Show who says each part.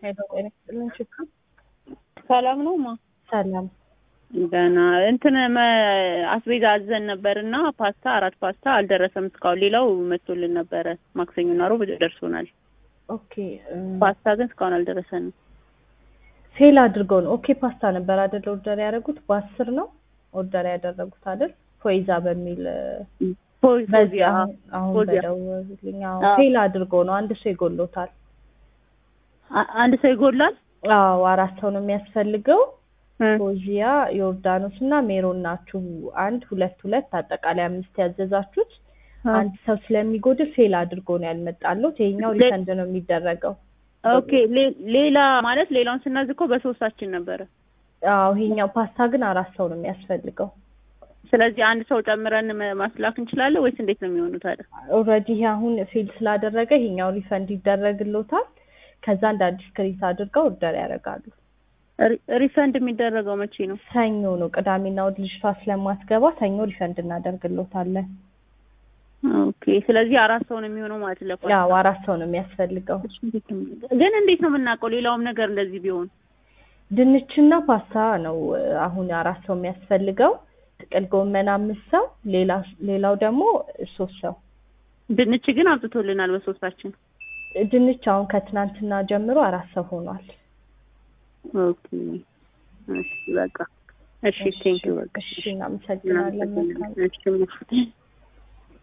Speaker 1: ሄሎ ጤና ይስጥልን ችግር
Speaker 2: ሰላም ነው ማ
Speaker 1: ሰላም
Speaker 2: ደህና እንትን መ- አስቤዛ አዘን ነበር እና ፓስታ አራት ፓስታ አልደረሰም እስካሁን። ሌላው መጥቶልን ነበረ ማክሰኞና ሮብ ደርሶናል።
Speaker 1: ኦኬ እም፣
Speaker 2: ፓስታ ግን እስካሁን አልደረሰንም።
Speaker 1: ፌል አድርገው ነው ኦኬ ፓስታ ነበር አይደል ኦርደር ያደረጉት በአስር ነው ኦርደር ያደረጉት አይደል ፎይዛ በሚል
Speaker 2: ፖ-
Speaker 1: በዚህ
Speaker 2: ፖዚያ
Speaker 1: አሁን አሁን
Speaker 2: ፖዚያ።
Speaker 1: በደወሉልኝ አዎ
Speaker 2: አዎ።
Speaker 1: ፌል አድርገው ነው አንድ ሰው ይጎሎታል
Speaker 2: አ- አንድ ሰው ይጎላል።
Speaker 1: አዎ አራት ሰው ነው የሚያስፈልገው
Speaker 2: እ፣
Speaker 1: ፎዚያ ዮርዳኖስ እና ሜሮን ናችሁ አንድ ሁለት ሁለት አጠቃላይ አምስት ያዘዛችሁት
Speaker 2: አ-
Speaker 1: አንድ ሰው ስለሚጎድል ፌል አድርጎ ነው ያልመጣለት ይሄኛው
Speaker 2: ሌ-
Speaker 1: ሪፈንድ ነው የሚደረገው
Speaker 2: ኦኬ ሌ- ሌላ ማለት ሌላውን ስናዝ እኮ በሶስታችን ነበረ።
Speaker 1: አዎ ይሄኛው ፓስታ ግን አራት ሰው ነው የሚያስፈልገው
Speaker 2: ስለዚህ አንድ ሰው ጨምረን መ- ማስላክ እንችላለን ወይስ እንዴት ነው የሚሆኑት ታዲያ?
Speaker 1: ኦልሬዲ ይሄ አሁን ፌል ስላደረገ ይሄኛው ሪፈንድ ይደረግሎታል ከዛ እንደ አዲስ ክሬት አድርገው ኦርደር ያደርጋሉ
Speaker 2: ሪ- ሪፈንድ የሚደረገው መቼ ነው?
Speaker 1: ሰኞ ነው ቅዳሜና እሑድ ልጅቷ ስለማትገባ ሰኞ ሪፈንድ እናደርግሎታለን
Speaker 2: ኦኬ ስለዚህ አራት ሰው ነው የሚሆነው ማለት ለፓስታ።
Speaker 1: ያው አራት ሰው ነው የሚያስፈልገው
Speaker 2: ግን እንዴት ነው የምናውቀው ሌላውም ነገር እንደዚህ ቢሆን?
Speaker 1: ድንችና ፓስታ ነው እ፣ አሁን አራት ሰው የሚያስፈልገው ጥቅል ጎመን አምስት ሰው ሌላ ሌላው ደግሞ ሶስት ሰው
Speaker 2: ድንች ግን አምጥቶልናል በሶስታችን።
Speaker 1: ድንች አሁን ከትናንትና ጀምሮ አራት ሰው ሆኗል
Speaker 2: ኦኬ እሺ በቃ እሺ ቴንክ ዩ በቃ
Speaker 1: እሺ እናመሰግናለን መልካም
Speaker 2: እሺ